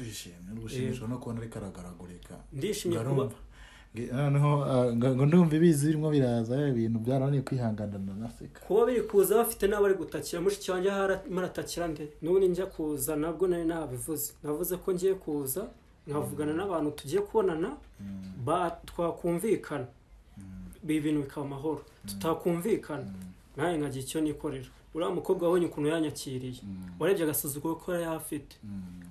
urishimye urushimishwa no kubona ariko aragaragurika ndishimye Ngo kuba arumva. Nge- noneho ah, ngo ngo ndumva ibizi birimo biraza eh, ibintu byarananiye kwihanganira naseka kuba biri kuza bafite n'abari gutakira mushiki wanjye aho ara- muratakira nde n'ubundi njya kuza nabwo nari nabivuze navuze ko ngiye kuza nkavugana n'abantu tugiye kubonana ba- twakumvikana ibi bintu bikaba amahoro tutakumvikana nawe nkagira icyo nikorera uriya mukobwa wabonye ukuntu yanyakiriye warebye agasuzuguro ko yari afite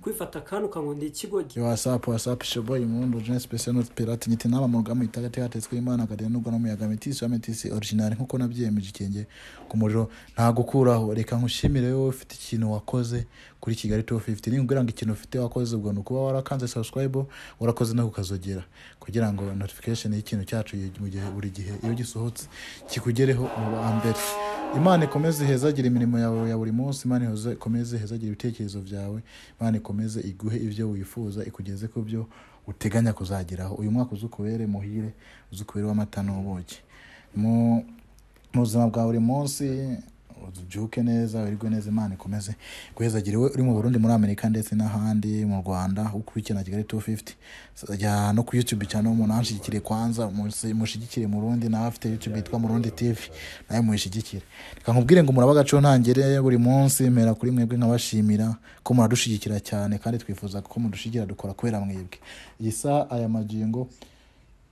kwifata akandi ukango ndi ikigogi wasapu wasapu shoboyi mundo jenesi pese no pirati nyite nama mu rugamba itagati hatetswe imana akagera n'ubwo n'umuyaga metisi wa metisi orijinali nk'uko nabyemeje ikenge ku muriro nta gukuraho reka nkushimire wowe ufite ikintu wakoze kuri kigali tu fifiti niba ngo ikintu ufite wakoze ubwo ni ukuba warakanze sabusikarayibo warakoze no kukazogera kugira ngo notifikasheni y'ikintu cyacu yi- mu gihe buri gihe iyo gisohotse kikugereho mu ba mbere imana ikomeze ihezagire imirimo yawe ya buri munsi imana ihoze ikomeze ihezagire ibitekerezo byawe imana ikomeze iguhe ibyo wifuza ikugeze ku byo uteganya kuzageraho uyu mwaka uzukubere muhire uzukubere w'amata n'ubuki mu mu buzima bwa buri munsi ubyuke neza wirirwe neza imana ikomeze guhezagire we uri mu burundi muri amerika ndetse n'ahandi mu rwanda ukurikirana kigali 250 jya no ku youtube cyane umuntu anshigikire kwanza musi- mushyigikire murundi nawe afite youtube yitwa murundi tv nawe muyishyigikire reka nkubwire ngo muraba agaciho ntangire buri munsi mpera kuri mwebwe nkabashimira ko muradushyigikira cyane kandi twifuza ko mudushyigikira dukora kubera mwebwe iyi saa aya magingo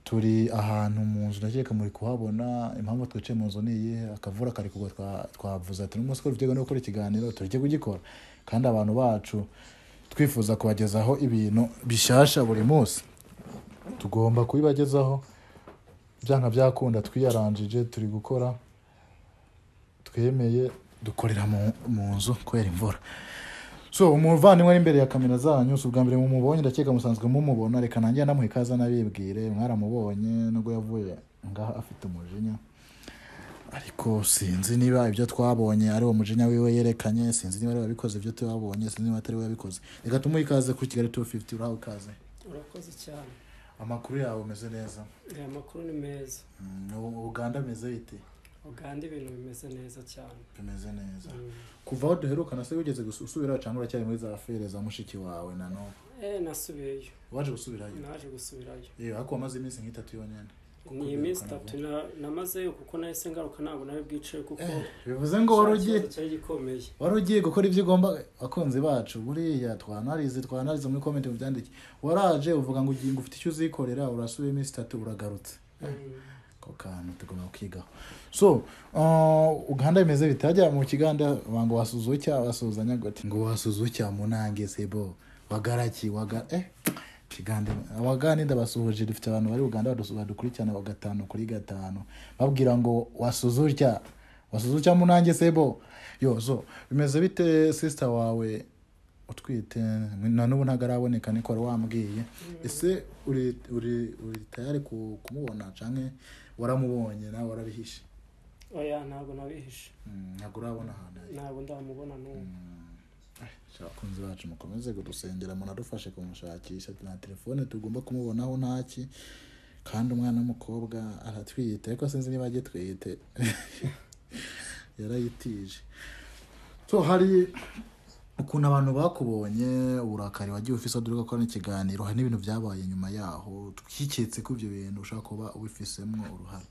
turi ahantu mu nzu ndakeka muri kuhabona impamvu twicaye mu nzu ni iyi akavura kari kugwa twa- twavuze ati n'umunsi ko duteganya gukora ikiganiro tujye kugikora kandi abantu bacu twifuza kubagezaho ibintu bishyashya buri munsi tugomba kubibagezaho byanga byakunda twiyaranjije turi gukora twemeye dukorera mu- mu nzu kubera imvura so umuvandimwe ari imbere ya kamera zanyu si ubwa mbere mumubonye ndakeka musanzwe mumubona reka nanjye namuha ikaze anabibwire mwaramubonye nubwo yavuye ngaho afite umujinya ariko sinzi niba ibyo twabonye ari uwo mujinya wiwe yerekanye sinzi niba ari we wabikoze ibyo twabonye sinzi niba atari we wabikoze reka tumuhe ikaze kuri kigali 250 uraho ikaze urakoze cyane amakuru yawe ameze neza aya makuru ni meza Mm, U- uganda ameze ite uganda ibintu bimeze neza cyane bimeze neza Mm. kuva aho duherukana se wigeze gusu- usubirayo cyangwa uracyari muri za fere za mushiki wawe na none eh nasubiyeyo waje gusubirayo naje gusubirayo yewe ariko wamaze iminsi nk'itatu yonyine Kuko ni iminsi birukana itatu na- namazeyo kuko nahise ngaruka ntabwo nawe bwicaye kuko bivuze ngo wari ugiye ikibazo cyari gikomeye wari ugiye gukora ibyo ugomba abakunzi bacu buriya twanarize twanarize muri komenti mubyandike waraje uvuga ngo ugiye ngo ufite icyo uzikorera urasuye iminsi itatu uragarutse Mm. ako kantu tugomba kukigaho so uh, uganda bimeze bitajya mu kiganda bango wasuzucya wasuzanya gute ngo wasuzucya munange sebo wagaraki waga eh kigande abaganida basuhuje dufite abantu bari uganda badu- badukurikirana bagatanu kuri gatanu babwira ngo wasuzucya wasuzucya munange sebo yo so bimeze bite sister wawe utwite na n'ubu ntabwo araboneka niko wari wambwiye ese uri uri uri tayari ku- kumubona canke waramubonye nawe warabihishe oya ntabwo nabihishe Mm, ntabwo urabona ahantu ari ntabwo ndamubona n'ubu abakunzi bacu mukomeze kudusengera munadufashe kumushakisha na telefone tugomba kumubonaho ntaki kandi umwana w'umukobwa aratwite ariko sinzi niba agitwite yarayitije so hari ukuntu abantu bakubonye uburakari wagiye ufise dore ko ari ikiganiro hari n'ibintu byabaye nyuma yaho twiketse ko ibyo bintu ushobora kuba ubifisemo uruhare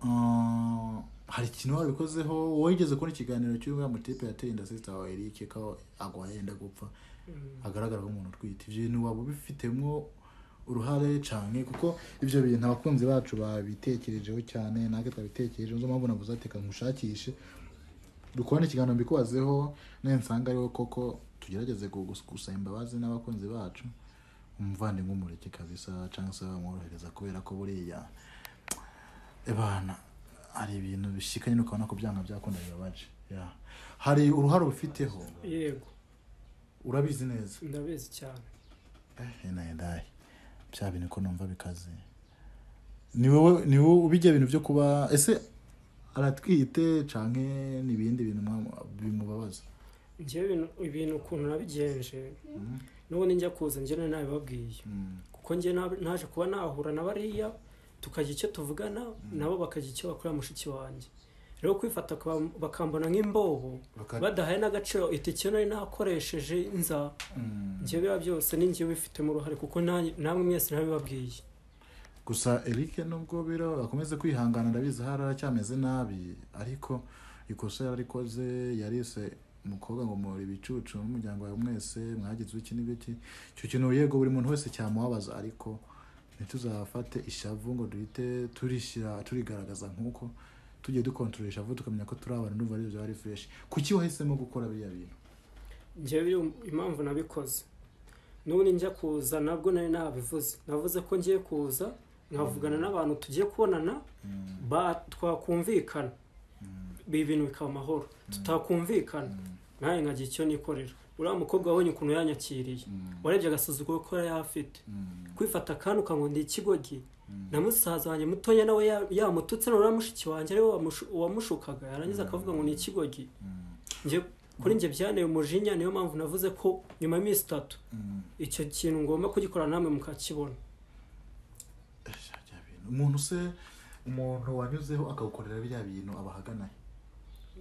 Ah, hari ikintu wabikozeho wigeze kubona ikiganiro cy'uriya mutipe yateye inda sisita wawe Eric ko agwa yenda gupfa agaragara nk'umuntu utwite ibyo bintu waba ubifitemo uruhare cyane kuko ibyo bintu abakunzi bacu babitekerejeho cyane natwe twabitekerejeho nizo mpamvu navuze ati reka nkushakishe dukubona ikiganiro mbikubazeho nensanga ari wowe koko tugerageze kugus- gusaba imbabazi n'abakunzi bacu umuvandimwe umureke kabisa cyangwa se bamworohereza kubera ko buriya bana hari ibintu bishikanye no kubona ko byanga byakunda bibabaje Yeah. hari uruhare ubifiteho yego urabizi neza ndabizi cyane enayedaye bya bintu ko numva bikaze ni wowe ni wowe ubijya ibintu byo kuba ese aratwite canke n'ibindi bintu mwa- bimubabaza njyewe ibintu- ibintu ukuntu nabigenje n'ubundi njya kuza njyewe nabibabwiye Mm, kuko njye nab- naje kuba nahura na bariya tukagira icyo tuvugana nabo bakagira icyo bakorera mushiki wanjye rero kwifata kwa- bakambona nk'imbobo Baka- badahaye n'agaciro itike nari nakoresheje nza njye biba byose ni njye ubifitemo uruhare kuko nanjye- namwe mwese ntabibabwiye gusa eric nubwo biro akomeze kwihangana ndabizi hari aracyameze nabi ariko ikosa yararikoze yarise umukobwa ngo muhora ibicucu n'umuryango wawe mwese mwagize iki n'ibiki icyo kintu yego buri muntu wese cyamubabaza ariko ntituzafate ishavu ngo duhite turishyira turigaragaza nk'uko tugiye dukontorora ishavu tukamenya ko turi abantu n'ubu aribyo byari fureshi kuki wahisemo gukora biriya bintu njyewe biri- impamvu nabikoze none njya kuza nabwo nari nabivuze navuze ko ngiye kuza nkavugana n'abantu tugiye kubonana ba- twakumvikana ibi bintu bikaba amahoro tutakumvikana nawe nkagira icyo nikorera uriya mukobwa wabonye ukuntu yanyakiriye warebye agasuzuguro ko yari afite kwifata kandi ukango ndi ikigogi na musaza wanjye mutoya nawe ya- yamututse na uriya mushiki wanjye ariwe wamushu- wamushukaga yarangiza akavuga ngo ni ikigogi Njye- kuri njye byanteye umujinya niyo mpamvu navuze ko nyuma y'iminsi itatu icyo kintu ngomba kugikora namwe mukakibona Ejo bya bintu. umuntu se umuntu wanyuzeho akawukorera biriya bintu aba ahagana he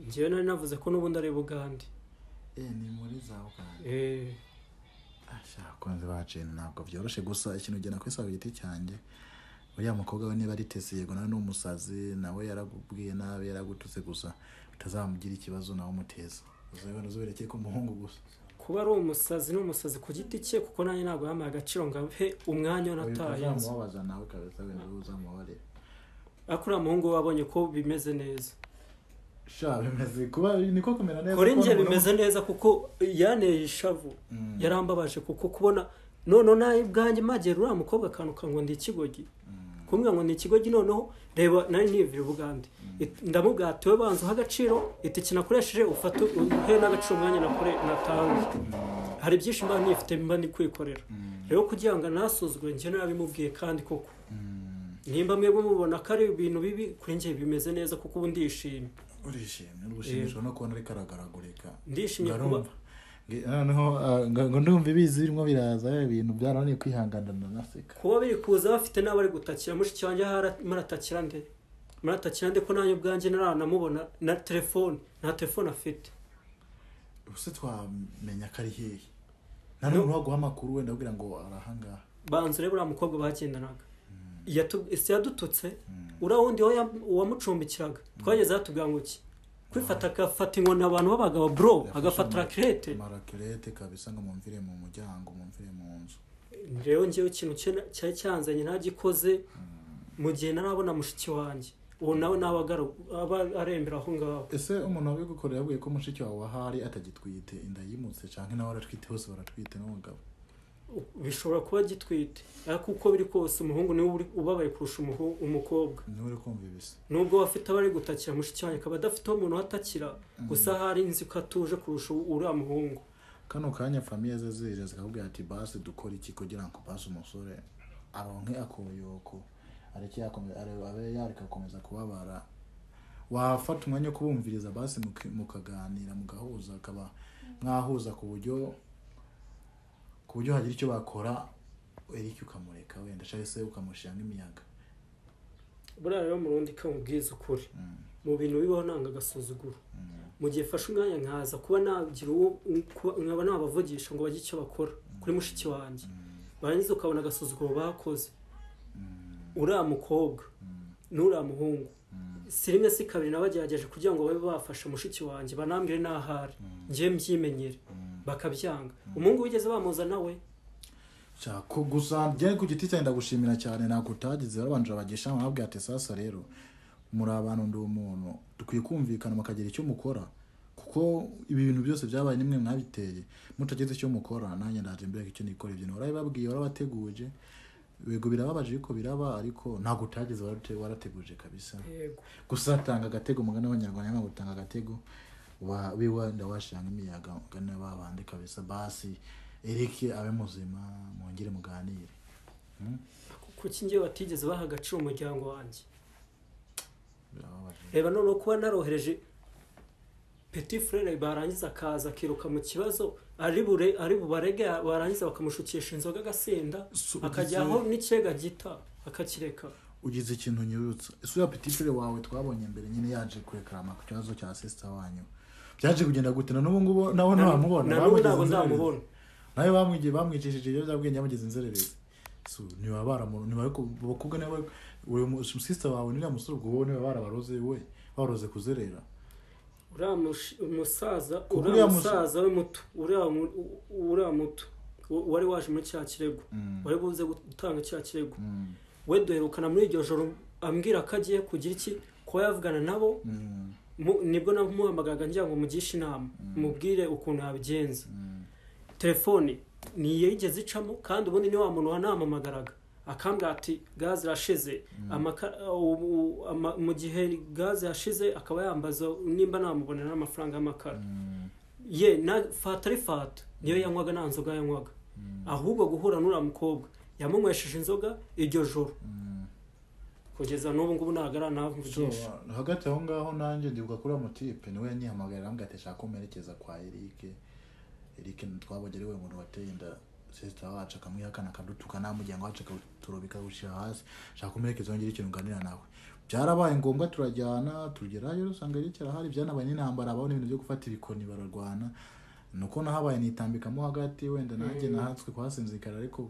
njyewe nari navuze ko n'ubundi ari bugande Eh, ni muri za uganda Eh, abakunzi ba jeni ntabwo byoroshye gusa ikintu ugena ku ku giti cyanjye uriya mukobwa we niba ari tesi yego nawe ni umusazi nawe yaragubwiye nabi yaragututse gusa utazamugira ikibazo nawe umuteza uzabona uzuberekeye ko umuhungu gusa kuba ari umusazi ni umusazi ku giti cye kuko nanjye ntabwo yampaye agaciro ngo ahe umwanya wanataye nzi uzamubabaza nawe kabisa wenda wowe uzamubabarira ariko uriya muhungu we wabonye ko bimeze neza sha bimeze kuba niko kumera neza kuri kubona njye umuntu- bimeze neza kuko yaneye ishavu Mm. yarambabaje kuko kubona noneho nawe bwanjye magera uriya mukobwa akantu ngo ndi ikigogi kumbwira ngo ni ikigogi noneho reba nari niyumvira ubugande It- ndamubwira ati wowe banza uha agaciro itike nakoresheje ufate uhe n'agaciro umwanya nakore natanze hari byinshi mba nifite mba ndi kwikorera rero kugira ngo nasuzugure njye narabimubwiye kandi koko nimba mwebwe mubona ko ari ibintu bibi kuri njye bimeze neza kuko ubu ndishimye urishimye urushimishwa no kubona ariko aragaragurika ndishimye kuba Ngarumva. Nge- noneho ah, nga- ngo ndumva ibizi birimo biraza eh, ibintu byarananiye kwihanganira naseka kuba biri kuza bafite n'abari gutakira mushiki wanjye aha ara- muratakira nde muratakira nde ko nanjye ubwanjye ntaranamubona na telefone nta telefone afite ubuse twamenya ko ari hehe nta n'umuntu waguha amakuru wenda abwira ngo arahangaha banza urebe uriya mukobwa bagendanaga Yatu- ese yadututse uriya wundi we yam- uwamucumbikiraga twageze hatubwira ngo iki kwifata agafata inkoni abantu b'abagabo bro agafata rakirete marakirete kabisa ngo mumvire mu muryango mumvire mu nzu rero njyewe ikintu cye- cyari cyanzanye ntagikoze mu gihe ntarabona mushiki wanjye uwo nawe nawe arembera aho ngaho ese umuntu wabigukorera yabwiye ko mushiki wawe wahari atagitwite inda yimutse cyangwa nawe aratwite bose baratwite n'umugabo bishobora kuba gitwite ariko uko biri kose umuhungu niwe uri- ubabaye kurusha umuhu- umukobwa niwe uri kumva ibisa nubwo we afite abari gutakira mushiki wanjye akaba adafite umuntu uhatakira gusa hari nzi ko atuje kurusha u- uriya muhungu kano kanya famiye ze zije zikakubwira ati basi dukora iki kugira ngo basi umusore aronke akoyoko areke yakome- are- abe yareka gukomeza kubabara wafata umwanya wo kubumviriza basi muki- mukaganira mugahuza akaba mwahuza ku buryo ku buryo hagira icyo bakora erike ukamureka wenda cyangwa se ukamushyiramo imiyaga buriya rero mu rundi kamubwiza ukuri mu bintu bibaho nanga agasuzuguro mu gihe fashe umwanya nkaza kuba nagira uwo kuba- nkaba nabavugisha ngo bagire icyo bakora kuri mushiki wanjye barangiza ukabona agasuzuguro bakoze uriya mukobwa n'uriya muhungu si rimwe si kabiri nabagerageje kugira ngo babe bafasha mushiki wanjye banambwire n'ahari njye mbyimenyere bakabyanga umuhungu wigeze bamuza nawe Shako gusa byari ku giti cyanjye ndagushimira cyane ntabwo utagize warabanje abagisha mwabwiye ati sasa rero muri abantu ndi umuntu dukwiye kumvikana mukagira icyo mukora kuko ibi bintu byose byabaye nimwe mwabiteye mutagize icyo mukora nanjye ndaje mbere icyo nikora ibyo warabibabwiye warabateguje yego birababaje ariko biraba ariko ntabwo utagize warate- warateguje kabisa yego gusa tanga agatego umugani w'abanyarwanda ntabwo utanga agatego wa- wiwa ndawashiranga imiyaga ngana babandi kabisa basi erike abe muzima mwongere muganire kuki njyewe batigeze baha agaciro umuryango wanjye birababaje reba noneho kuba narohereje peti furere barangiza akaza akiruka mu kibazo ari bure ari bubarege barangiza bakamushukisha inzoga agasenda So, akajyaho n'ikirega gita akakireka ugize ikintu nyibutsa isura petitire wawe twabonye mbere nyine yaje kurekarama ku kibazo cya sisita wanyu byaje kugenda gute na n'ubu ngubu nawe ntamubona na n'ubu ntabwo ndamubona nawe bamwigiye bamwicishije ibiyobyabwenge yamugeze inzererezi so niba baramuntu niba abakobwa niba uyu musisita wawe n'uriya musore ubwo wowe niba barabaroze we baroze kuzerera uriya mush- umusaza Kuko uriya uriya mus- musaza we muto uriya mu- u- uriya muto wa- wari waje muri cya kirego wari buze gutanga cya kirego Mm. we duherukana muri iryo joro ambwira ko agiye kugira iki kuba yavugana nabo Mm. Mu- nibwo namuhamagaga ngira ngo mugishe inama mubwire ukuntu yabigenza telefone ntiyigeze icamo kandi ubundi ni wa muntu wanamamagaraga akambwira ati gaze irashize Amaka- u- u- ama- mu gihe gaze yashize akaba yambaza nimba namubonera n'amafaranga y'amakara ye na fata ari fata niyo yanywaga nta nzoga yanywaga ahubwo guhura n'uriya mukobwa yamunywesheje inzoga iryo joro kugeza n'ubu ngubu ntabwo So, aranamvugisha hagati aho ngaho nanjye ndibuka kuri uwo mutipe niwe yanyihamagara arambwira ati shaka umuherekeza kwa erike erike twabonye ari we muntu wateye inda sisita wacu akamwihakana akadutuka namuryango wacu akaturobika awushyira hasi shaka umuherekeza wongere ikintu uganira nawe byarabaye ngombwa turajyana tugerayo usanga erike arahari byanabaye n'intambara abaho n'ibintu byo gufata ibikoni bararwana nuko nahabaye nitambikamo hagati wenda nanjye nahatswe kuhasinzikara ariko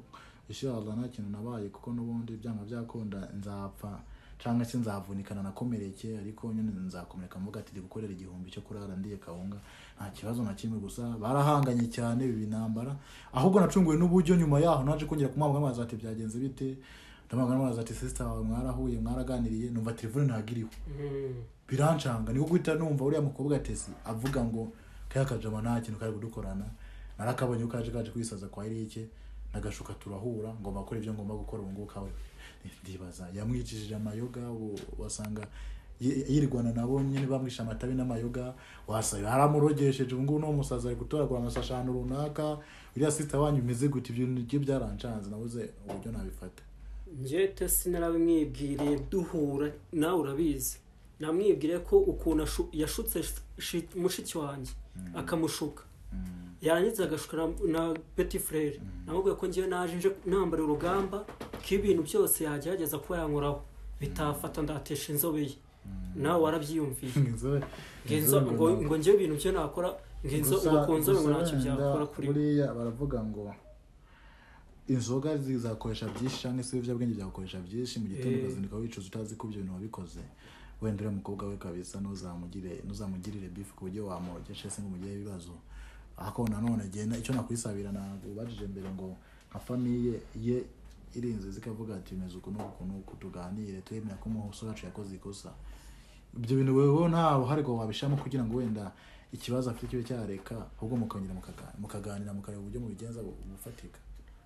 ishiraza nta kintu nabaye kuko n'ubundi byanga byakunda nzapfa cyangwa se nzavunikana nakomereke ariko nyine nzakomereka mvuga ati ndi gukorera igihumbi cyo kurara ndiye kawunga nta kibazo na kimwe gusa barahanganye cyane biba intambara ahubwo nacunguwe n'uburyo nyuma yaho naje kongera kumwambuka amazi ati byagenze bite ndamwambuka amazi ati sisita wawe mwarahuye mwaraganiriye numva telefone ntabwo iriho Mm. birancanga niko guhita numva uriya mukobwa atesi avuga ngo kaya kajama nta kintu kari kudukorana narakabonye ko kaje kaje kwisaza kwa Eric nagashuka turahura ngomba gukora ibyo ngomba gukora ubu ngubu kawe ndibaza yamwicishije amayoga ubu wasanga yi- yirwana nabo nyine bamwisha amatabi n'amayoga wasanga haramurogesheje ubu ngubu n'uwo musaza ari gutoragura amasashi ahantu runaka uriya sita wanyu umeze gute ibyo bintu byo byarancanze nabuze uburyo nabifata njyete sinarabimwibwiriye duhura nawe urabizi namwibwiriye ko ukuntu ashu- yashutse shi- mushiki wanjye akamushuka yarangiza agashuka na- na peti furere namubwiye ko ngewe naje nje nambara urugamba ko ibintu byose yagerageza kuba yankoraho bitafata ndatesha inzobe ye nawe warabyiyumviye Inzobe- Ngo inzo- inzobe ngo- nawe. ngo njyewe ibintu byo nakora ngo inzo Gusa- ubu ku nzobe ngo gusa ntacyo wenda byakora kuri we buriya baravuga ngo inzoga zizakoresha byinshi cyangwa se ibiyobyabwenge byakoresha byinshi mu gitondo Eh. ukazinduka wicuza utazi ko ibyo bintu wabikoze wenda uriya mukobwa we kabisa ntuzamugire ntuzamugirire bifu ku buryo wamurogesha se ngo mugireho ibibazo ariko nanone agenda icyo nakwisabira ntabwo ubajije mbere ngo nka famiye ye irinze zikavuga ati bimeze uku n'uku n'uku tuganire twemera ko umusore wacu yakoze ikosa ibyo bintu wowe nta ruhare rwawe wabishyiramo kugira ngo wenda ikibazo afite kibe cyareka ahubwo mukongera mukaga- mukaganira mukareba uburyo mubigenza bu- bufatika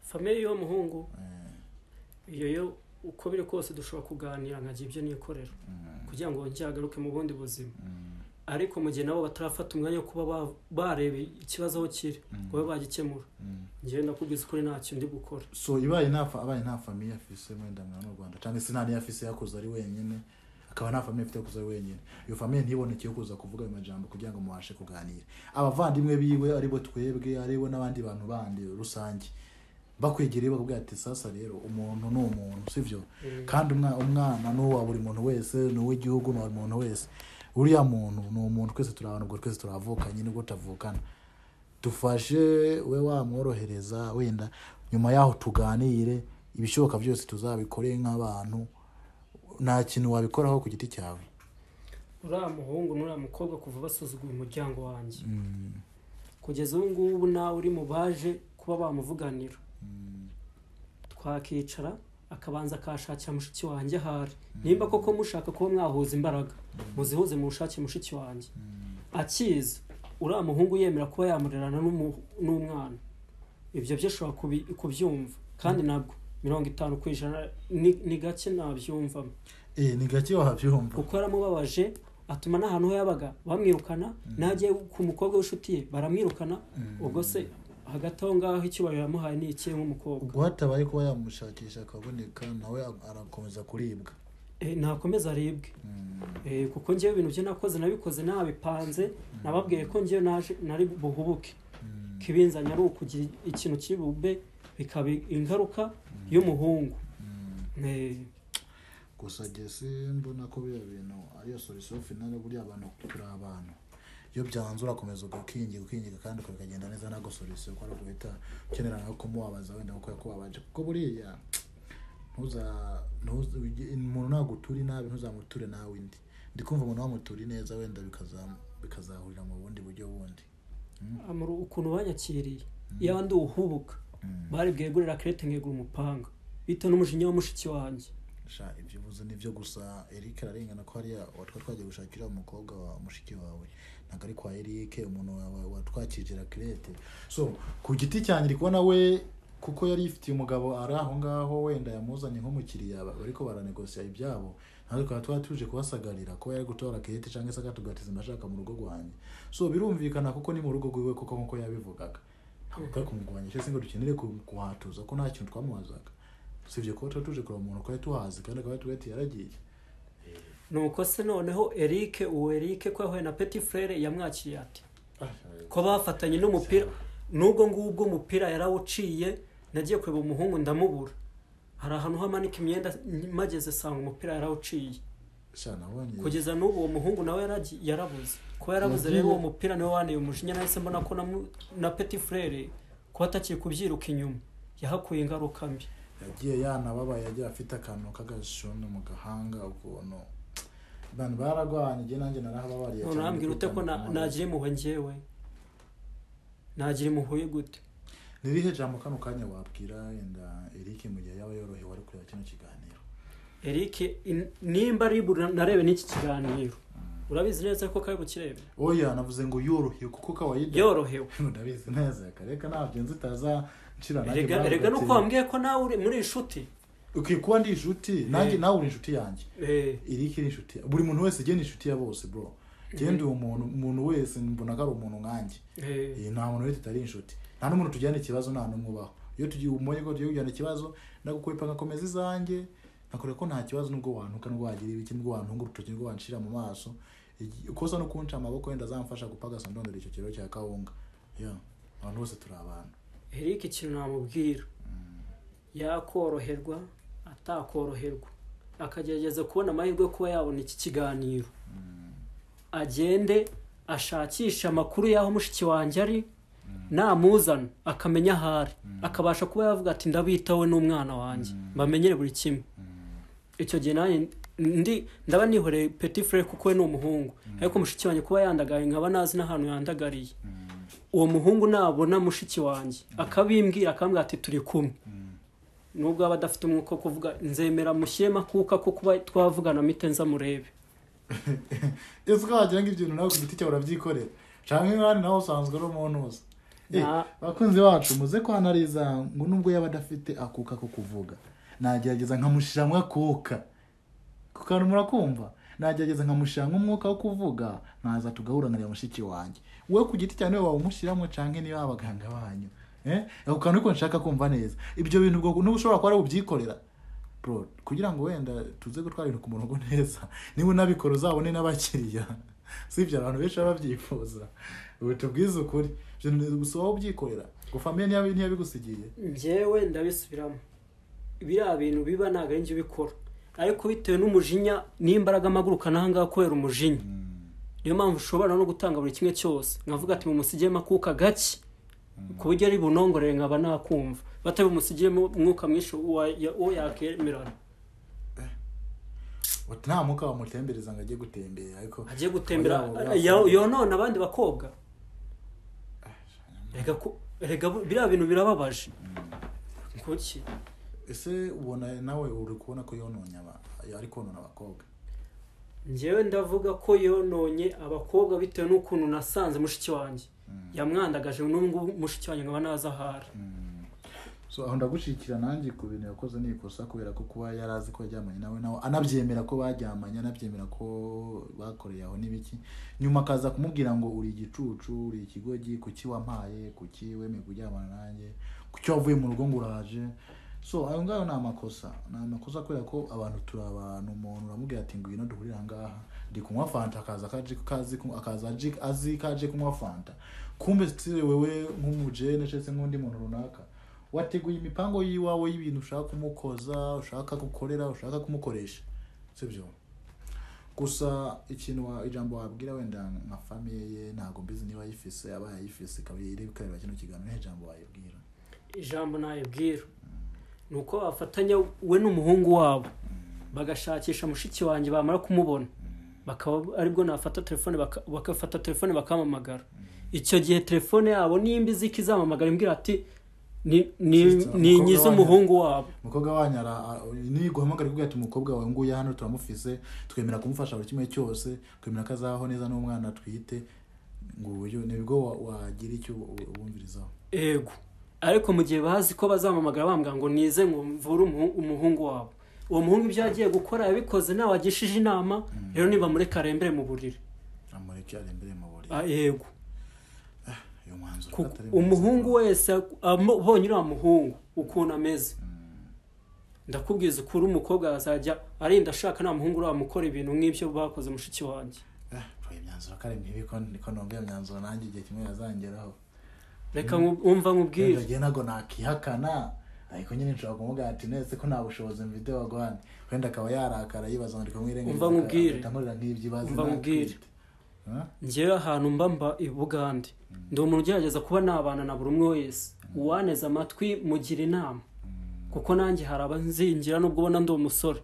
famiye y'uwo muhungu Eh, iyo yo uko biri kose dushobora kuganira nkajya ibyo nikorera mm, kugira ngo njye agaruke mu bundi buzima mm, ariko mu gihe nabo batarafata umwanya wo kuba ba- bareba ikibazo aho kiri Mm. ngo babe bagikemura mm. njyewe ndakubwiza ukuri ntacyo ndi gukora so ibaye nta fa- abaye nta famiye afise wenda mwana mu rwanda cyangwa se nta niyo afise yakuze ari wenyine akaba nta famiye afite yakuze ari wenyine iyo famiye ntiboneke yo kuza kuvuga ayo majambo kugira ngo mubashe kuganira abavandimwe biwe aribo twebwe aribo n'abandi bantu bandi rusange bakwegereye bakubwira ati sasa rero umuntu ni umuntu sibyo kandi umwa- umwana ni uwa buri muntu wese ni uw'igihugu ni uwa buri muntu wese uriya muntu ni umuntu twese turi abantu ubwo twese turavukanye nibwo tutavukana dufashe we wamworohereza wenda nyuma yaho tuganire ibishoboka byose tuzabikore nk'abantu nta kintu wabikoraho ku giti cyawe uriya muhungu n'uriya mukobwa kuva basuzuguye umuryango wanjye Mm, kugeza ubu ngubu nawe uri mu baje kuba bamuvuganira mm, twakicara akabanza akashakira mushiki wanjye ahari nimba koko mushaka kuba mwahuza imbaraga muzihuze mu bushake mushiki wanjye mm, akiza uriya muhungu yemera kuba yamurerana n'umu- n'umwana ibyo byo ashobora kubi- kubyumva kandi nabwo mirongo itanu ku ijana ni ni gake nabyumvamo eh, ni gake wabyumva kuko yaramubabaje atuma n'ahantu ho yabaga bamwirukana n'agiye ku mukobwa w'inshuti ye baramwirukana ubwo se hagati aho ngaho icyubahiro yamuhaye ni ikihe nk'umukobwa ubwo hatabaye kuba yamushakisha akaboneka nawe arakomeza kuribwa Eh, nakomeza aribwe Mm, Eh, kuko ngewe ibintu byo nakoze nabikoze nabipanze nababwiye ko ngewe naje- nari buhubuke mm, kibinzanye ari ukugira ikintu kibube bikaba ingaruka y'umuhungu mm. Eh, gusa njye simbona ko biriya bintu ariyo solusiyo finale buriya abantu turi abantu iyo byanze urakomeza ugakingira ukingira kandi ukagenda neza ntabwo solusiyo kuko ari uguhita ukenera nko kumubabaza wenda kuko yakubabaje kuko buriya ntuza ntuza- umuntu nagutura inabi ntuzamuture nawe indi ndi kumva umuntu wamutura neza wenda bikaza- bikazahurira mu bundi buryo bundi amuru ukuntu banyakiriye iyo ndi uhubuka bari bwegurira kirete nkegura umupanga bita n'umujinya wa mushiki wanjye sha ibyo uvuze nibyo gusa eric ararengana ko hariya watwa twagiye gushakira umukobwa wa mushiki wawe ntabwo ari kwa eric umuntu wa- watwakirira kirete so ku giti cyanjye ndi kubona we kuko yari yifitiye umugabo ari aho ngaho wenda yamuzanye nk'umukiriya ba- bariko baranegosiya ibyabo natwe tukaba twari tuje kubasagarira kuba yari gutora kirete cyangwa se akatugatiza amashaka mu rugo rwanjye so birumvikana kuko ni mu rugo rwiwe kuko nk'uko yabivugaga ntabwo twari kumurwanya cyangwa se ngo dukenere ku- kuhatuza ko nta kintu twamubazaga usibye kuba tuba tuje kureba umuntu twari tuhazi kandi akaba yari ati yaragiye nuko se noneho eric uwo eric ko yahuye na peti frere yamwakiye ati ko bafatanye n'umupira n'ubwo ngubwo umupira yarawuciye nagiye kureba umuhungu ndamubura hari ahantu hamanika imyenda mageze sanga umupira yarawuciye sha nabonye kugeza n'ubu uwo muhungu nawe yaragi- yarabuze kuba yarabuze Yagiye- rero uwo mupira niwe waneye umujinya nahise mbona ko na, mu- na peti frere kuba atakiri kubyiruka inyuma yahakuye ingaruka mbi yagiye yanababaye yagiye afite akantu k'agashyondo mu gahanga ukuntu abantu baragwanye igihe nanjye narahababariye none urambwira ute ko na- nagira impuhwe njyewe nagira impuhwe gute ririhe jambo kano kanya wabwira wenda eric mu gihe yaba yorohewe ari kureba kino kiganiro eric in- nimba ari buri narebe n'iki kiganiro urabizi neza ko kari bukirebe oya navuze ngo yorohewe kuko kawaida yorohewe ndabizi neza kareka ntabyo nzi utaza nshira erega erega nuko wambwiye ko nawe uri muri inshuti ukwiye kuba ndi inshuti nanjye nawe uri inshuti yanjye Eh, iri kiri inshuti buri muntu wese genda inshuti ya bose bro genda uwo muntu umuntu wese mbona ko ari umuntu nkanjye eh, Eh, nta muntu wese tutari inshuti nta n'umuntu tujyana ikibazo nta n'umwe ubaho iyo tugiye umonye ko tugiye kujyana ikibazo ndagukwepa ngakomeza izanjye nakora ko nta kibazo nubwo wantuka nubwo wagira ibiki nubwo wantunga urutoki nubwo wanshira mu maso Igi- ukoza no kunca amaboko wenda azamfasha gupagasa ndondora icyo kiriro cya kawunga yeah. abantu bose turi abantu eric ikintu namubwira yakoroherwa atakoroherwa akagerageza kubona amahirwe yo kuba yabona iki kiganiro agende ashakishe amakuru y'aho mushiki wanjye ari namuzana akamenya aho ari akabasha kuba yavuga ati ndabitaho n'umwana wanjye mbamenyere buri kimwe icyo gihe nanjye ndi ndaba nihoreye peti fure kuko we ni umuhungu ariko mushiki wanjye kuba yandagaye nkaba nazi n'ahantu yandagariye uwo muhungu nabona mushiki wanjye akabimbwira akambwira ati turi kumwe nubwo aba adafite umwuka wo kuvuga nzemera mushyiremo akuka ko kuba twavugana mite nzamurebe ese ko wagira ngo ibyo bintu nawe ku giti cyawe urabyikorera cyangwa nk'abandi nawe usanzwe ari umuntu wose Eh, Na- bakunzi bacu muze kwanariza ngo nubwo yaba adafite akuka ko kuvuga nagerageza nkamushyiramo akuka ku kantu murakumva nagerageza nkamushyiramo umwuka wo kuvuga nkaza tugahurana mushiki wanjye wowe ku giti cyane waba umushyiramo cyangwa niba ari abaganga banyu Eh, ako kantu ariko nshaka kumva neza ibyo bintu ubwo n'ubu ushobora kuba ari ubyikorera bro kugira ngo wenda tuze gutwara ibintu ku murongo neza niba unabikora uzabone n'abakiriya si ibyo abantu benshi baba babyifuza ubu tubwize ukuri ibyo bintu gusa wowe ubyikorera ngo famiye ntiyabi- ntiyabigusigiye njyewe ndabisubiramo biriya bintu biba ntabwo ari njye ubikora ariko bitewe n'umujinya n'imbaraga amagurukana aha ngaha kubera umujinya niyo mpamvu ushobora no gutanga buri kimwe cyose nkavuga ati mumusugiyemo akuka gake ku buryo ari bunongorere nkaba nakumva batari bumusigiyemo umwuka mwinshi uwa- ya- uwo yakemerana Uti nta mwuka wamutembereza ngo ajye gutembera ariko agiye gutembera Oya, oya, ya- oya. yonona abandi bakobwa reka ko- reka bu- biriya bintu birababaje kuki ese ubona nawe uri kubona ko yononye aba ari konona abakobwa njyewe ndavuga ko yononye abakobwa bitewe n'ukuntu nasanze mushiki wanjye yamwandagaje n'ubu ngubu mushiki wanjye nkaba naza ahari so aho ndagushikira nanjye ku bintu yakoze ni ikosa kubera ko kuba yari azi ko yaryamanye nawe nawe anabyemera ko baryamanye anabyemera ko bakoreye aho n'ibiki nyuma akaza kumubwira ngo uri igicucu uri ikigogi kuki wampaye kuki wemeye kuryamana nanjye kuki wavuye mu rugo ngo uraje so ayo ngayo ni amakosa ni amakosa kubera ko abantu turi abantu umuntu uramubwira ati ngwino duhurire aha ngaha ndi kunywa fanta akaza akaje kazi kunywa- akaza aje- azi ko aje kunywa fanta kumbe si wewe nk'umujene cyangwa se nk'undi muntu runaka wateguye imipango y'iwawe y'ibintu ushaka kumukoza ushaka gukorera ushaka kumukoresha sibyo gusa ikintu wa- ijambo wabwira wenda nka famiye ye ntabwo mbizi niba ayifise aba yayifise ikaba iri kureba kino kiganiro nta ijambo wayibwira ijambo nayibwira ni uko bafatanya we n'umuhungu wabo bagashakisha mushiki wanjye bamara kumubona bakaba aribwo nafata telefone baka- bagafata telefone bakamamagara icyo gihe telefone yabo nimba izi ko izamamagara imbwira ati "Ni- ni- Sister, ni nyiza umukobwa umuhungu wabo umukobwa wanyu ara- a- niguhamagara kubwira ati umukobwa wawe nguye hano turamufise twemera kumufasha buri kimwe cyose twemera ko azabaho neza n'umwana atwite ngo uyu ni bwo wa- wagira icyo u- ubumvirizaho ego ariko mu gihe bazi ko bazamamagara bambwira ngo nize ngo mvure umuhu- umuhungu wabo uwo muhungu ibyo yagiye gukora yabikoze nawe agishije inama rero nibamureka arembere mu buriri amureke arembere mu buriri Ah, yego uyu mwanzuro Kuko atari mwiza. umuhungu wese amo- ubonye uriya muhungu ukuntu ameze ndakubwiza ukuri umukobwa azajya arinda ashaka nta muhungu uramukora ibintu nk'ibyo bakoze mushiki wanjye Eh, uyu myanzuro ko ari mibi ko niko numva iyo myanzuro nanjye igihe kimwe yazangeraho reka nku- wumva nkubwire nagiye ntabwo nakihakana ariko nyine nshobora kumubwira ati nese ko nta bushobozi mfite waguhane wenda akaba yarakara yibaza ngo kumwirengagiza Umva nkubwire. nkurira nk'ibyo ibaze Umva nkubwire. Huh? ngewe ahantu mba mba i bugande ndi umuntu ugerageza kuba nabana na buri umwe wese uwaneze amatwi mugira inama kuko nanjye hari abanzingira nubwo ubona ndi umusore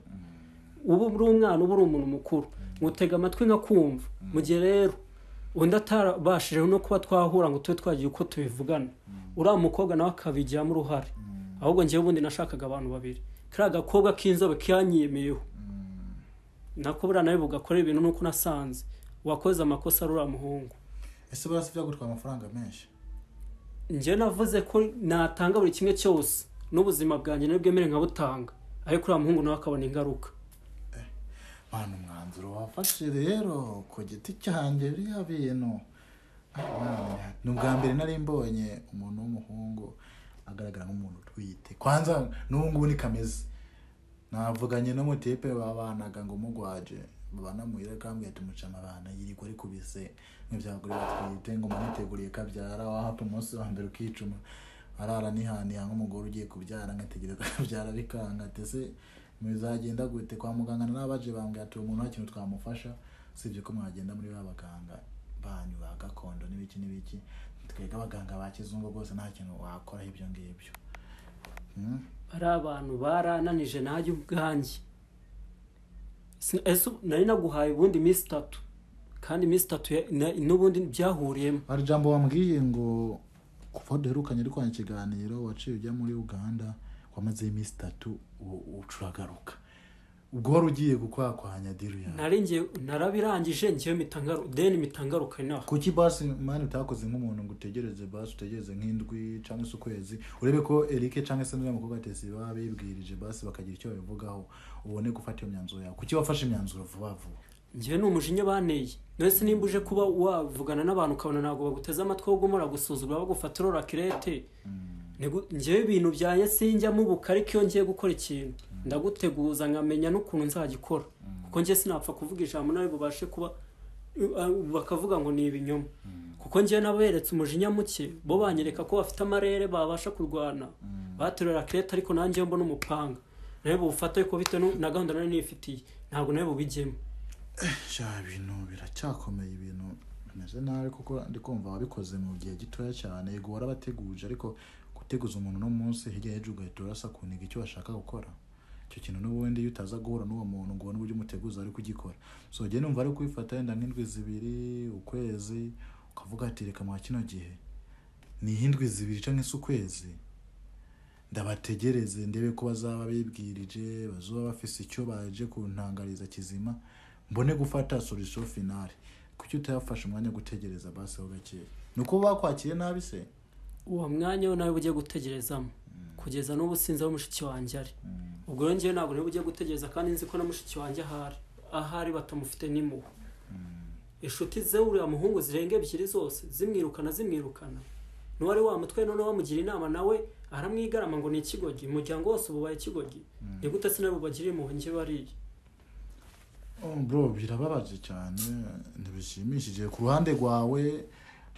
uba uri umwana uba uri umuntu mukuru mutega amatwi nkakumva mu gihe rero undi atarabashije no kuba twahura ngo tube twagira uko tubivugana uriya mukobwa nawe akabigiramo uruhare ahubwo ngewe ubundi nashakaga abantu babiri kariya gakobwa k'inzobe kiyanyemeyeho nako buriya nawe bugakora ibintu nuko nasanze wakoze amakosa ari uriya muhungu ese barasi byagutwara amafaranga menshi njyewe navuze ko natanga buri kimwe cyose n'ubuzima bwanjye ntibwemere nkabutanga ariko uriya muhungu nawe akabona ingaruka mpano umwanzuro wafashe rero ku giti cyanjye biriya bintu Ah, ni ubwa mbere nari mbonye umuntu w'umuhungu agaragara nk'umuntu utwite kwanza n'ubu ngubu ni kameze navuganye n'umutipe babanaga ngo mugwaje babana muhira kambwiye ati muca amabana yiriko ari kubise nk'ibyagore batwite ngo maniteguriye kabyara wahapa umunsi wa mbere ukicuma arara nihaniha nk'umugore ugiye kubyara nkategereza kabyara bikanga ati ese muzagenda gute kwa muganga narabaje bambwiye ati uwo muntu nta kintu twamufasha usibye ko mwagenda muri ba baganga banyu ba gakondo n'ibiki n'ibiki twebwe abaganga ba kizungu rwose nta kintu wakoraho ibyo ngibyo Hmm? ari abantu barananije najye ubwanjye Si- ese ubu- nari naguhaye ubundi iminsi itatu kandi iminsi itatu ya- na- n'ubundi byahuriyemo hari ijambo wambwiye ngo kuva duherukanye ariko ikiganiro waciye ujya muri uganda wamazeho iminsi itatu u- ucuragaruka ubwo wari ugiye gukwakanya diru yawe nari ngiye narabirangije ngewe mitangaru deni mitangaruka inaha kuki basi mani utakoze nk'umuntu ngo utegereze basi utegereze nk'indwi cyangwa se ukwezi urebe ko eric cyangwa se n'uriya mukobwa tesi baba bibwirije basi bakagira icyo babivugaho ubone gufata iyo myanzuro yawe kuki wafashe imyanzuro vuba vuba ngewe ni umujinya baneye mwese nimba uje kuba wavugana n'abantu ukabona ntabwo baguteze amatwi ahubwo muragusuzugura bagufata urora kirete Nigu- ngewe ibintu byanjye sinjyamo ubu ariko iyo ngiye gukora ikintu ndaguteguza nkamenya n'ukuntu nzagikora kuko ngewe sinapfa kuvuga ijambo nawe bubashe kuba uh, uh, bakavuga ngo ni ibinyoma kuko ngewe naberetse umujinya muke bo banyereka ko bafite amarere babasha kurwana baterura kirete ariko nanjye mbona umupanga nawe bufata ariko bitewe nu- na gahunda nari nifitiye ntabwo nawe bubijyemo sha ibintu biracyakomeye ibintu bimeze nabi kuko ndi kumva wabikoze mu gihe gitoya cyane yego warabateguje ariko guteguza umuntu uno munsi hirya y'ejo ugahita urasa ku ntego icyo bashaka gukora icyo kintu n'ubundi iyo utaza guhura n'uwo muntu ngo ubone uburyo umuteguza ari kugikora so njye numva ari kubifata yenda nk'indwi zibiri ukwezi ukavuga ati reka mwa kino gihe ni ihindwi zibiri cyangwa se ukwezi ndabategereze ndebe ko bazaba bibwirije bazaba bafise icyo baje kuntangariza kizima mbone gufata solution finale kuki utayafashe umwanya wo gutegereza basi ho gake ni uko bakwakiriye nabi se uwo mwanya we nawe ugiye gutegerezamo kugeza n'ubu sinzi aho mushiki wanjye ari ubwo rero ngewe ntabwo niba ugiye gutegereza kandi nzi ko na mushiki wanjye ahari ahari batamufite n'imuwe inshuti ze uriya muhungu zirenga ebyiri zose zimwirukana zimwirukana n'uwari wamutwaye noneho bamugira inama nawe aramwigarama ngo ni ikigoryi umuryango wose ububaye ikigoryi ni gute sinari bubagire impuhwe njye bariye Oh, bro birababaje cyane ntibishimishije ku ruhande rwawe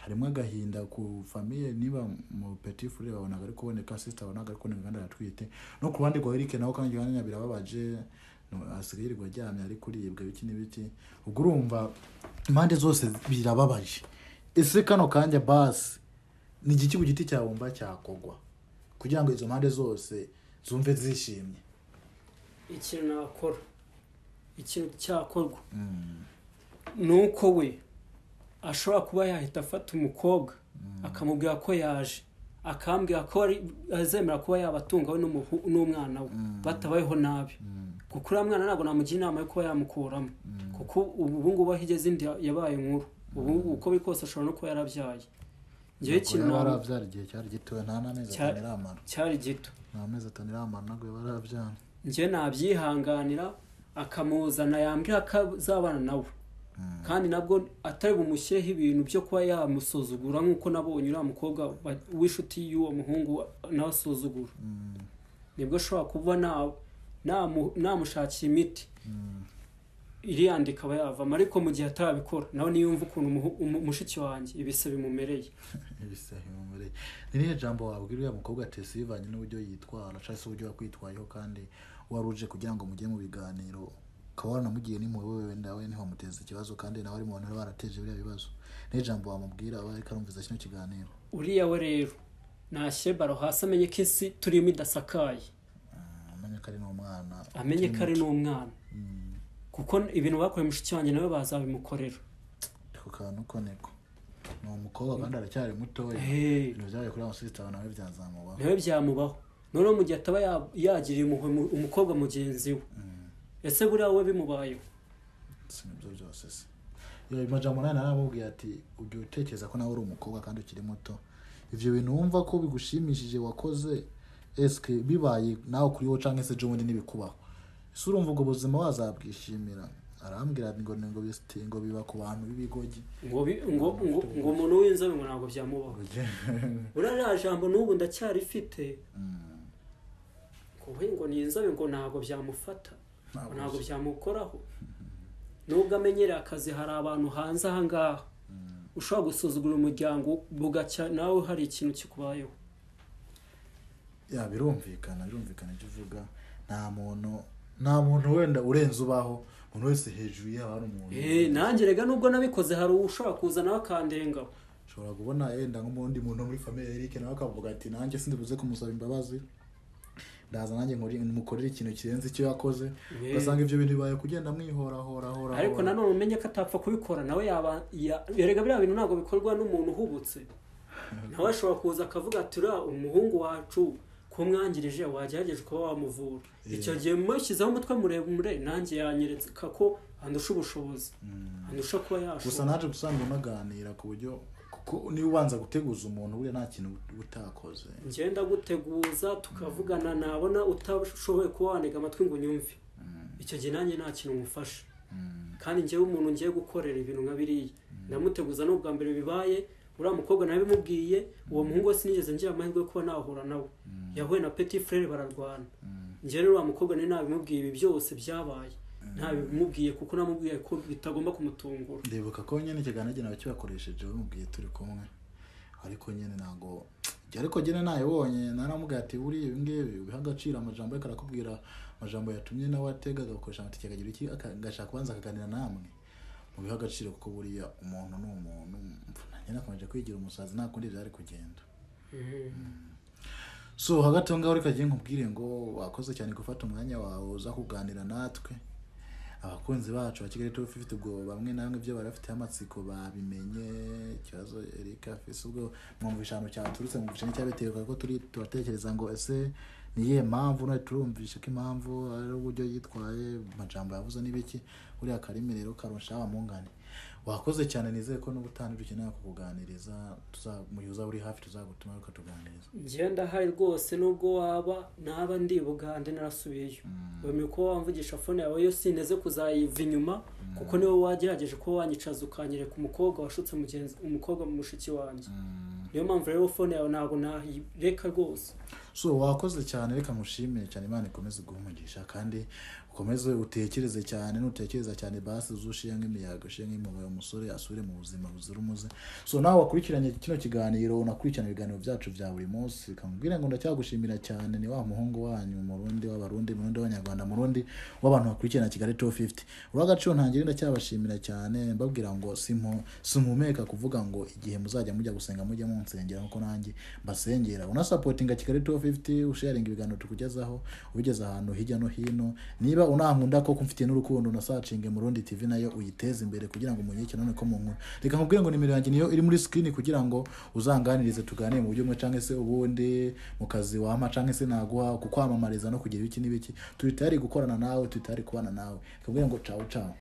harimo agahinda ku famiye niba mu petit frere wabonaga ari kuboneka sister wabonaga ari kuboneka kandi aratwite no ku ruhande rwa Eric naho kandi ikiganiro birababaje asigaye yirirwa aryamye ari kuribwa ibiki n'ibiki ubwo urumva impande zose birababaje ese kano kanya basi ni igiki ku giti cyawe wumva cyakogwa kugira ngo izo mpande zose zumve zishimye ikintu nakora ikintu cyakorwa ni uko we ashobora kuba yahita afata umukobwa akamubwira ko yaje akambwira ko ari- azemera kuba yabatungawe n'umuhu- n'umwana we batabayeho nabi kuko uriya mwana ntabwo namugira inama yo kuba yamukuramo kuko ubu ubu ngubu aho igeze indi yabaye nkuru ubu uko biri kose ashobora no kuba yarabyaye ngewe ikintu yaba nabona yarabyara igihe cyari gitoya nta n'amezi Cya- atanu iramara cyari gito nta mezi atanu iramara ntabwo yaba yarabyara njye nabyihanganira akamuzana yambwira ko azabana nawe kandi nabwo atari bumushyireho ibintu byo kuba yamusuzugura nk'uko nabonye uriya mukobwa wa- w'inshuti y'uwo muhungu wa- nawe asuzugura nibwo ashobora kuba na- namu- namushakira imiti iriyandika aba yavamo ariko mu gihe atarabikora nawe niyumva ukuntu umuhu- umu- mushiki wanjye ibise bimumereye ibisahi bimumureye ni irihe jambo wabwira uriya mukobwa tesi bivanye n'uburyo yitwara cyangwa se uburyo yakwitwayeho kandi wari uje kugira ngo mujye mu biganiro ukaba wanamugiye n'impuhwe wewe nawe ntiwamuteze ikibazo kandi nawe ari mu bantu baba barateje biriya bibazo ni jambo wamubwira aba ariko arumviza kino kiganiro uriya we rero nashyire baro hasi amenye ko isi turimo idasakaye Mm, amenye ko ari n'umwana amenye ko ari n'umwana kuko ibintu bakoreye mushiki wanjye nawe bazabimukorera ku kantu ko niko ni umukobwa kandi aracyari mutoya Hey. ibintu byabaye kuri wa musirikare nawe byazamubaho nawe byamubaho noneho mu gihe ataba ya- yagiriye impuhwe mu- umukobwa mugenzi we ese buriya we bimubayeho si nibyo byose se iyo majambo nawe naramubwiye ati ujya utekereza ko nawe uri umukobwa kandi ukiri muto ibyo bintu wumva ko bigushimishije wakoze esike bibaye nawe kuri wowe cyangwa se ejo bundi ntibikubaho ese urumva ubwo buzima wazabwishimira arambwira ngo ni ngo bisite ngo biba ku bantu b'ibigogi ngo bi- ngo ngo ngo umuntu w'inzobe ngo ntabwo byamubaho buriya ririya jambo n'ubu ndacyarifite kuko ngo ni inzobe ngo ntabwo byamufata ngo ntabwo byamukoraho nubwo amenyereye akazi hari abantu hanze aha ngaha ushobora gusuzugura umuryango bugacya nawe hari ikintu kikubayeho ya birumvikana birumvikana ibyo uvuga nta muntu nta muntu wenda urenze ubaho umuntu wese hejuru ye haba hari umuntu Eh, nanjye rega nubwo nabikoze hari ushobora kuza nawe akandengaho ushobora kubona yenda nk'undi muntu wo muri famille Eric nawe akavuga ati nanjye sindibuze kumusaba imbabazi ndaza nanjye nkore mukorere ikintu kirenze icyo yakoze Yee. ugasanga ibyo bintu bibaye kugenda mwihorahorahoraho ariko nanone umenye ko atapfa kubikora nawe yaba ya- erega biriya bintu ntabwo bikorwa n'umuntu uhubutse nawe ashobora kuza akavuga ati uriya umuhungu wacu ko mwangirije wagerageje kuba wamuvura icyo gihe mushyizeho umutwe muremure nanjye yanyereka ko andusha ubushobozi andusha kuba gusa yashobora naje gusanga munaganira ku buryo kuko niba ubanza guteguza umuntu buriya nta kintu uba utakoze ngenda guteguza tukavugana nabona utashoboye kuba wanega amatwi ngo unyumve icyo gihe nanjye nta kintu ngufasha kandi ngewe umuntu ngiye gukorera ibintu nka biriya ndamuteguza n'ubwa mbere bibaye uriya mukobwa nabimubwiye uwo muhungu we sinigeze ngira amahirwe yo kuba nahura nawe yahuye na petit frere bararwana ngewe rero uriya mukobwa nari nabimubwiye ibi byose byabaye ntabimubwiye kuko namubwiye ko bitagomba kumutungura ndibuka ko nyine ikiganiro nawe kibakoresheje bamubwiye turi kumwe ariko nyine ntabwo ariko nyine nayibonye naramubwiye ati buriya ibi ngibi ubiha agaciro amajambo ariko arakubwira amajambo yatumye nawe atega agakoresha amatike akagira iki aka- agashaka kubanza akaganira namwe mubiha agaciro kuko buriya umuntu ni umuntu nyine akomeje kwigira umusazi nta kundi byari kugenda so hagati aho ngaho reka kagiye nkubwire ngo wakoze cyane gufata umwanya wawe uza kuganira natwe abakunzi bacu ba kigali tuba fifite ubwo bamwe na bamwe ibyo barafiteho amatsiko babimenye ikibazo erika afise ubwo mwumva ijambo cyaturutse mwumvisha n'icyabitegeka ko turi turatekereza ngo ese ni iyihe mpamvu none turumvisha ko impamvu ari uburyo yitwaye amajambo yavuze n'ibiki buriya akarimi rero karusha abamungane wakoze cyane nizeye ko n'ubutani dukeneye kukuganiriza tuza- mu gihe uzaba uri hafi tuzagutuma ukatuganiriza ngenda hari rwose nubwo waba naba ndi bugande narasubiyeyo wemeye kuba wamvugisha fone yawe yo sinteze kuzayiva inyuma kuko niwe wagerageje kuba wanyicaza ukanyereka umukobwa washutse mugenzi umukobwa mu mushiki wanjye niyo mpamvu rero fone yawe ntabwo nayireka rwose so wakoze cyane reka nkushimire cyane imana ikomeze guha umugisha kandi ukomeze utekereze cyane nutekereza cyane basi uzushiye nk'imiyaga ushiye nk'impuhwe umusore asubire mu buzima buzira umuze so nawe wakurikiranye kino kiganiro unakurikirana ibiganiro byacu bya buri munsi kamubwire ngo ndacyagushimira cyane ni wa muhungu wanyu murundi w'abarundi murundi w'abanyarwanda murundi w'abantu bakurikirana kigali tu fifiti urw'agaciro ntangire ndacyabashimira cyane mbabwira ngo simpu- simpumeka kuvuga ngo igihe muzajya mujya gusenga mujye munsengera nkuko nanjye mbasengera unasapotinga kigali tu fifiti usharinga ibiganiro tukugezaho ubigeza ahantu hirya no hino niba unankunda koko mfitiye n'urukundo unasacinge murundi tv nayo uyiteze imbere kugira ngo munyike none ko munkunda reka nkubwire ngo nimero yanjye niyo iri muri screen kugira ngo uzanganirize tuganire mu buryo bumwe cyangwa se ubundi mu kazi wampa cyangwa se naguha ku kwamamariza no kugira ibiki n'ibiki turi tayari gukorana nawe turi tayari kubana nawe nkubwire ngo cawu cawu